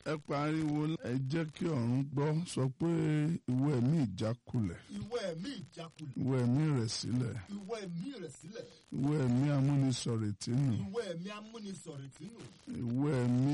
ẹ pariwo ẹ jẹ́ kí ọ̀run gbọ́ sọ pé ìwọ ẹ̀mí ìjákulẹ̀ ìwọ ẹ̀mí ìjákulẹ̀ ìwọ ẹ̀mí rẹ̀ sílẹ̀ ìwọ ẹ̀mí rẹ̀ sílẹ̀ ìwọ ẹ̀mí amúnisọ̀rètínù ìwọ ẹ̀mí amúnisọ̀rètínù ìwọ ẹ̀mí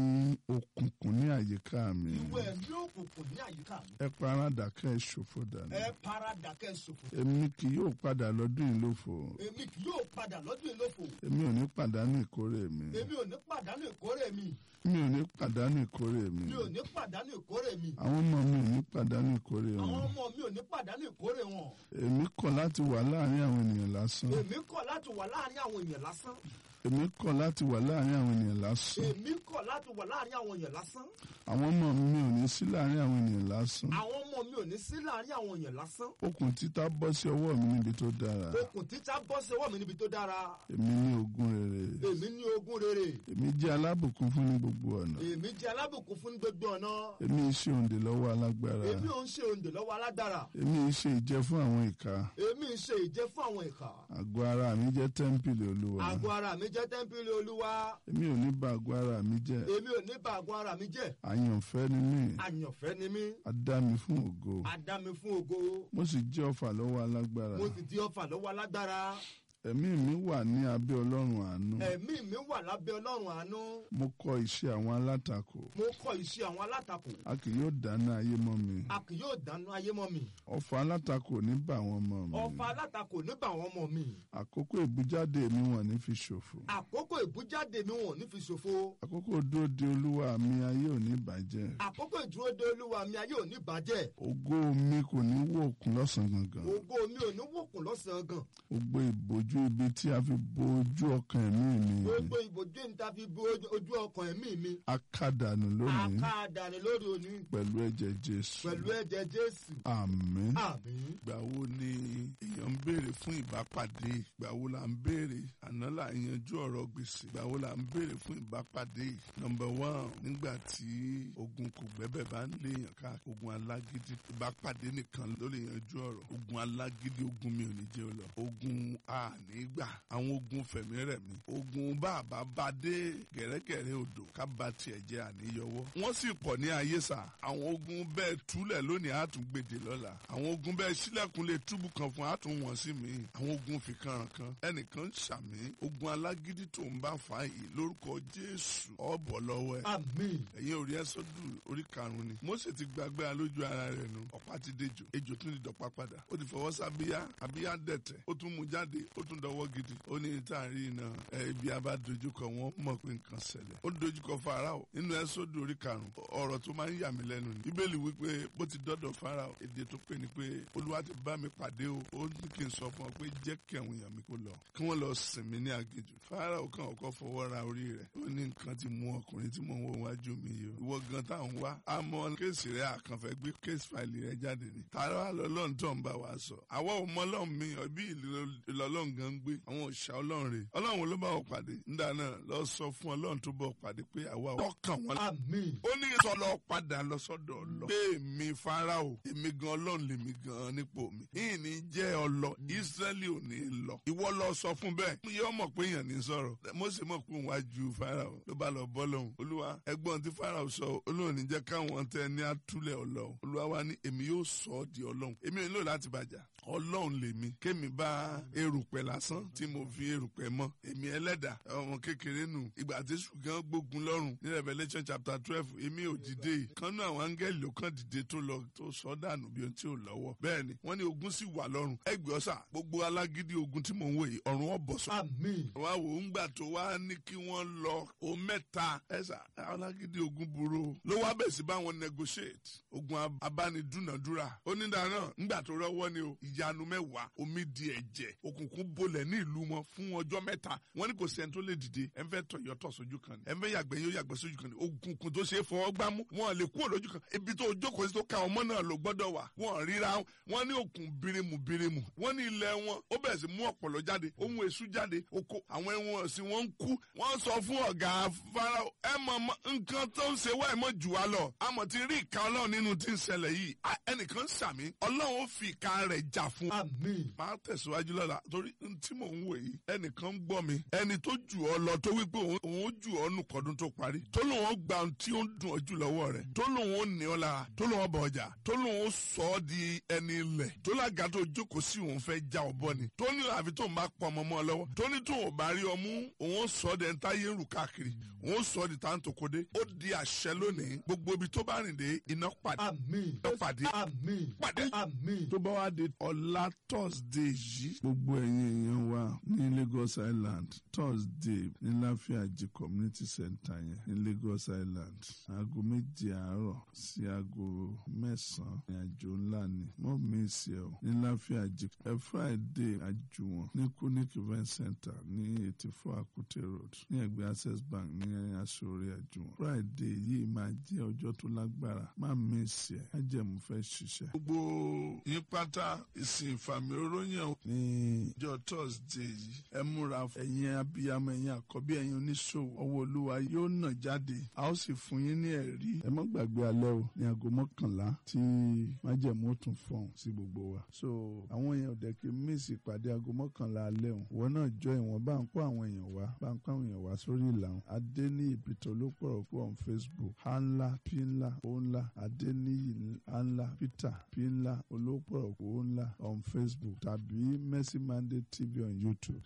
òkùnkùn ní àyíká mi ìwọ ẹ̀mí òkùnkùn ní àyíká mi ẹ paradà kẹ́ ẹ ṣòfò dànù ẹ paradà kẹ́ ẹ ṣòfò èmi kì yóò padà lọ́dún yìí lófo èmi kì yóò padà lọ́dún ìlófò èmi ò ní pàdánù ìkórè mi èmi ò ní pàdánù ìkórè mi mi ò ní pàdánù ìkórè mi mi ò ní pàdánù ìkórè mi àwọn ọmọ mi ò ní pàdánù ìkórè àwọn wọn ọmọ mi ò ní pàdánù ìkórè wọn èmi kọ̀ láti wà láàrin àwọn ènìyàn lásán èmi kọ̀ láti wà láàrin àwọn èèyàn lásán èmi kọ̀ láti wà láàrin àwọn ènìyàn lásán èmi kọ̀ láti wà láàrin àwọn èèyàn lásán àwọn ọmọ mi ò ní sí láàrin àwọn ènìyàn lásán àwọn ọmọ mi ò ní sí láàrin àwọn èèyàn lásán okùn títà bọ́ sí ọwọ́ mi níbi tó dára okùn títà bọ́ sí ọwọ́ mi níbi tó dára èmi ní ogún rere èmi ní ogún rere èmi jẹ́ alábùkún fún ní gbogbo ọ̀nà èmi jẹ́ alábùkún fún gbogbo ọ̀nà èmi ṣe òǹdè lọ́wọ́ alágbára èmi ò ń ṣe òǹdè lọ́wọ́ alágbára èmi ṣe ìjẹ fún àwọn ìka èmi ń ṣe ìjẹ́ fún àwọn ìkà àgọ́ ara mi jẹ́ tẹ́ḿpìlì olúwa àgọ́ ara mi jẹ́ tẹ́ḿpìlì olúwa èmi ò ní bà àgọ́ ara mi jẹ́ èmi ò ní bà àgọ́ ara mi jẹ́ àyànfẹ́ ni mí àyànfẹ́ ni mí a dá mi fún ògo a dá mi fún ògo mo sì jẹ́ ọfà lọ́wọ́ alágbára mo sì di ọfà lọ́wọ́ alágbára ẹ̀mí mi wà ní abẹ́ ọlọ́run àánú ẹ̀mí mi wà lábẹ́ ọlọ́run àánú mo kọ iṣẹ́ àwọn alátakò mo kọ iṣẹ́ àwọn alátakò a kì yóò dáná ayé mọ́ mi a kì yóò dáná ayé mọ́ mi ọfà alátakò ní bà wọ́n mọ́ mi ọfà alátakò níbà àwọn ọmọ mi àkókò ìbújáde mi wọ́n ní fi ṣòfò àkókò ìbújáde mi wọn ò ní fi ṣòfò àkókò dúró de olúwa mi ayé ò ní bàjẹ́ àkókò ìdúró de olúwa mi ayé ò ní bàjẹ́ ògo mi kò ní wòkun lọ́sàn-án gangan ògo mi ò ní wòkùn lọ́sàn-án gan gbogbo ìbòjú ibi tí a fi bo ojú ọkàn ẹ̀mí mi gbogbo ìbòjú níta fi bo ojú- ojú ọkàn ẹ̀mí mi akádànù lónìí akáàdàní lórí òní pẹ̀lú ẹ̀jẹ̀ jésù pẹ̀lú ẹ̀jẹ̀ jésù àmín. àmín ìgbà wo ni èèyàn ń béèrè fún ìbápàdé ìgbà wo la ń béèrè àná là ń yanjú ọ̀rọ̀ gbèsè ìgbà wo la ń béèrè fún ìbápàdé nọmba one nígbà tí ogun kò gbẹ́bẹ̀ bá ń léèyàn ká ogun alágídí ìbápàdé nìkan ló lè yanjú ọ̀rọ̀ ogun alágídí ogun mi ò ní jẹ́ ọ lọ ogun ànígbà àwọn ogun fẹ̀mí rẹ̀ mi ogun bàbá bá dé gẹ̀rẹ́gẹ̀rẹ́ odò ká ba tiẹ̀ jẹ́ àníyọwọ́ wọ́n sì pọ̀ ní ayé sà àwọn ogun bẹ́ẹ̀ túlẹ̀ lónìí àtúngbèdè lọ́la àwọn ogun bẹ́ẹ̀ sílẹ̀kùn lè túbù kan fún àtúnwọ̀n sí mi àwọn ogun fìkanràn kan ẹnìkan ń ṣàmì ogun alágídí tó ń bá fà yìí lórúkọ jésù ọ̀bọ̀ lọ́wọ́ ẹ̀ àmín ẹ̀yin orí ẹ́sọ́dù orí karùn-ún ni Mósè ti gbàgbé alójú ara rẹ̀ nu ọ̀pá ti dejò ejò tún ti dọ̀pá padà ó ti fọwọ́ sábíyá àbíyá dẹ̀tẹ̀ ó tún mú jáde ó tún dọwọ́ gidi ó ní táàrí iná ẹ ibi abá dojúkọ wọn mọ̀ pé nǹkan ṣẹlẹ̀ ó dojúkọ Fáráò nínú ẹ́sọ́dù orí karùn-ún ọ̀rọ̀ tó máa ń yà mí lẹ́nu ni bíbélì wípé bó ti dọ́dọ̀ Fáráò èdè tó pè ní pé olúwa ti bá mi pàdé o ó ní kí n sọ fún ọ pé jẹ́ kí àwọn èèyàn mi kó lọ kí wọ́n lọ sìn mí ní aginjù Fáráò kàn ọkọ̀ fọwọ́ ra orí rẹ̀ ó ní nǹkan ti mú ọkùnrin tí mò ń wo wájú mi yìí o ìwọ gan táwọn wá àmọ́ kéèsì rẹ̀ àkànfẹ́ gbé kéèsì fàìlì rẹ̀ jáde ni tààrà wà lọ́lọ́run tó ń bá wa sọ àwa ò mọ ọlọ́run mi ọbí ìlọlọ́run gan ń gbé àwọn òòṣà ọlọ́run rẹ̀ ọlọ́run ló bá wọ pàdé nígbà náà lọ sọ fún ọlọ́run tó bọ̀ pàdé pé àwa ò kàn wọ́n àmín ó ní sọ lọ padà lọ sọ́dọ̀ ọlọ pé èmi Fáráò èmi gan Ọlọ́run lèmi gan nípò mi yìí ní jẹ́ ọlọ Ísírẹ́lì ò ní lọ ìwọ lọ sọ fún bẹ́ẹ̀ yóò mọ̀ pé èèyàn ní sọ̀rọ̀ Mósè mọ̀ pé òun wá ju Fáráò ló bá lọ bọ́ lọ́hùn Olúwa ẹ̀gbọ́n tí Fáráò sọ Olóhùn ní jẹ́ káwọn tẹ ní àtúlẹ̀ ọlọ Olúwa wa ní èmi yóò sọ ọ́ di Ọlọ́run èmi ò nílò láti bàjá Ọlọ́run lèmi kémi bá erùpẹ̀ lásán tí mo fi erùpẹ̀ mọ́ èmi ẹlẹ́dà ọmọ kékeré nù ìgbà tí ṣùgbọ́n gbógun lọ́rùn ní Revelation chapter twelve èmi ò dìde kánú àwọn áńgẹ́lì ló kàn dìde tó lọ tó sọ dànù bí ohun tí ò lọ́wọ́ bẹ́ẹ̀ ni wọ́n ní ogun sì wà lọ́rùn ẹgbẹ́ ọ̀sà gbogbo alágídí ogun tí mò ń wò yìí ọ̀run ọ̀bọ̀ sọ. àmín wá wò ó ń gbà tó wá ní kí wọ́n lọ o mẹ́ta ẹ̀sà alágídí ogun burú o ló wá bẹ̀ sí báwọn negotiate ogun abánidúnàdúrà onídàáná ńgbà tó rọ́wọ́ ni o ìyanu mẹ́wàá omi di ẹ̀jẹ̀ òkùnkùn bolẹ̀ ní ìlú wọn fún ọjọ́ mẹ́ta wọ́n ní kò sẹ́ni tó lè dìde ẹ̀ ń fẹ́ tọ̀ yọtọ̀ sójú kan ni ẹ̀ ń fẹ́ yàgbẹ́ yóò yàgbẹ́ sójú kan ni òkùnkùn tó ṣe é fọwọ́ gbámú wọn lè kúrò lójú kan ibi tó jókòó sí tó ka ọmọ náà ló gbọ́dọ̀ wà wọn ríra wọn ní òkun birimu birimu wọn ní ilẹ̀ wọn ó bẹ̀rẹ̀ sí mú ọ̀pọ̀lọ́ jáde ó mú èṣù jáde oko àwọn ẹ̀wọ̀n sí wọn ń kú wọ́n sọ fún ọ̀gá farao ẹ mọ̀ mọ̀ nǹkan tó ń ṣe wá ẹ̀ mọ̀ jù wá lọ àmọ̀ ti rí ìka ọlọ́run nínú tí ń ṣẹlẹ̀ yìí À, ẹnìkan sàmí ọlọ́run ó fi ìka rẹ̀ jà fún àmín máa tẹ̀síwájú lọ́la torí n tí mò ń wò yìí ẹnìkan ń gbọ́ mi ẹni tó jù ọ lọ tó wípé òun òun ó jù ọ nù kọ́dún tó parí tó lòun ó gba ohun tí ó ń dùn ọ jù lọ́wọ́ rẹ̀ tó lòun ó ní ọ lára tó lòun ó bọ̀ ọjà tó lòun ó sọ ọ́ di ẹni ilẹ̀ tó lága tó jókòó sí òun fẹ́ já ọ bọ́ ni tó ní àfi tó ń bá pọ̀ ọmọ mọ́ ọ lọ́wọ́ tó ní tó ò bá rí ọmú òun ó sọ ọ́ di ẹni táyé ń rù káàkiri òun ó sọ ọ́ di táǹtòkòdé ó di àṣẹ lónìí gbogbo ibi tó bá rìn dé iná pàdé àmín iná pàdé àmín pàdé àmín tó bá wá di ọ̀la thursday yìí. gbogbo ẹ̀yin èèyàn wa ní lagos island thursday ní láfíàjì community center yẹn ní lagos island aago méje àárọ̀ sí aago mẹ́sàn-án ní àjò ńlá ni mọ́ mi sí ẹ o ní láfíàjì ẹ friday àjùwọ̀n ní kunic event center ní eighty four akute road ní ẹgbẹ́ access bank ní aṣọ́rẹ́ àjùwọ̀n friday yìí máa jẹ́ ọjọ́ tó lágbára má mi sí ẹ ajẹ́mu fẹ́ ṣiṣẹ́. gbogbo yín pátá ìsìn ìfàmì oróyàn ní ìjọ thursday yìí ẹ múra ẹ̀yin abiyamọ ẹ̀yin àkọ́bí ẹ̀yin oníṣòwò ọwọ́ olúwa yóò nà jáde a ó sì fún yín ní ẹ̀rí ẹ má gbàgbé alẹ́ o ní aago mọ́kànlá tí májẹ̀mú ó tún fọ̀hún sí gbogbo wa so àwọn èèyàn ò dẹ̀kí míìsì ìpàdé aago mọ́kànlá alẹ́ o ìwọ náà jọ ìwọ̀n bá ń kó àwọn èèyàn wá bá ń kó àwọn èèyàn wá sórí ìlànà adéníyì peter olópọ̀rọ̀ kú on facebook a ńlá p ńlá o ńlá adéníyì a ńlá peter p ńlá olópọ̀rọ̀ kú o ńlá on facebook tàbí mercy mandate tv on youtube